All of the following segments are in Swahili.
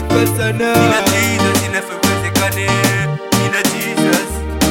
nimeteseka sana Nina Jesus inavyowezekane. Nina Jesus.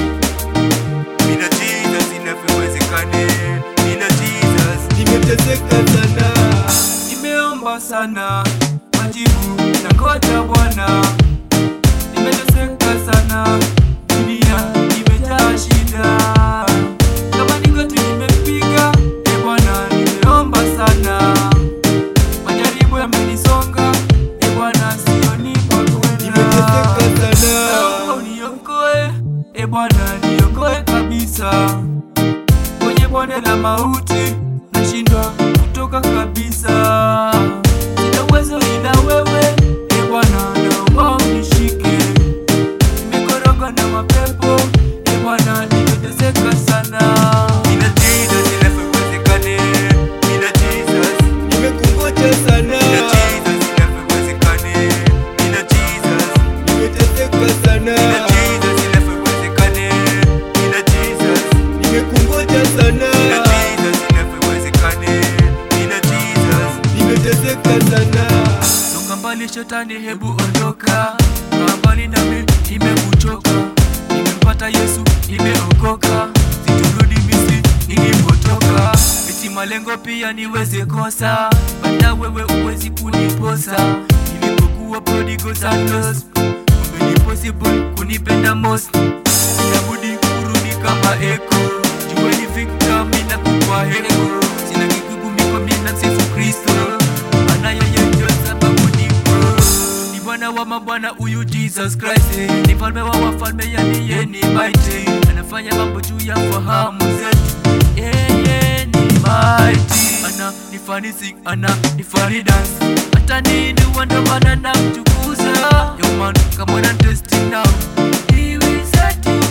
Nina Jesus inavyowezekane. Nina Jesus. nimeteseka sana Nimeomba sana majibu na ngoja Bwana. Nimeteseka sana, dunia imejaa shida. Kama ni goti nimepiga, e Bwana, nimeomba sana. Majaribu yamenisonga, e Bwana, sioni pa kwenda. nimeteseka sana Naomba uniokoe, e Bwana, niokoe kabisa kwenye bonde la mauti, nashindwa kutoka kabisa. Sina uwezo ila wewe, e Bwana, naomba unishike. Nimekorogwa na mapepo, e Bwana, nimeteseka sana. Nina Jesus inavyowezekane, nina Jesus, nimekungoja sana nina Jesus inavyowezekane, nina Jesus. nimeteseka sana Nina Jesus inavyowezekane, nina Jesus. nimekungoja Nina sana Jesus inavyowezekane, nina Jesus. nimeteseka sana Songa mbali shetani, hebu ondoka. Kaa mbali nami, nimekuchoka. Nimempata Yesu, nimeokoka. Siturudi Misri nilipotoka. Eti malengo pia niweze kosa, bada wewe uwezi kuniposa. Nilipokuwa prodigal son lost, kumbe ni possible kunipenda most. Inabudi kurudi kama eko, jueni Victor, mina kupa heko. Sina kigugumizi mina msifu Kristo, maana yeye ndio sababu nipo. Ni Bwana wa mabwana huyu Jesus Christ, ni mfalme wa wafalme, yani yeye ni mighty, anafanya mambo juu ya fahamu zetu. Yeye ni mighty, ana nifanisi, ana nifani dance, hata nini wandamana na mtukuza. Yo man, come on and test it now. He will set you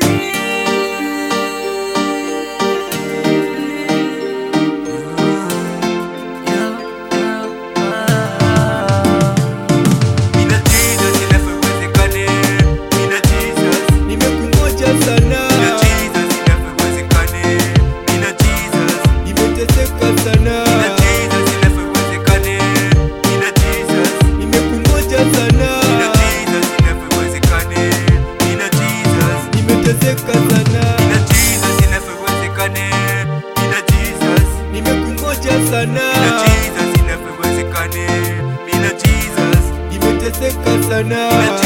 Nina Jesus inavyowezekane, nina Jesus, nimekungoja sana nina Jesus inavyowezekane, nina Jesus, nimeteseka sana nina Jesus inavyowezekane, nina Jesus, nimekungoja sana nina Jesus inavyowezekane, nina Jesus, nimeteseka sana nina Jesus inavyowezekane, nina Jesus, nimekungoja sana nina Jesus inavyowezekane, nina Jesus, nimeteseka sana nina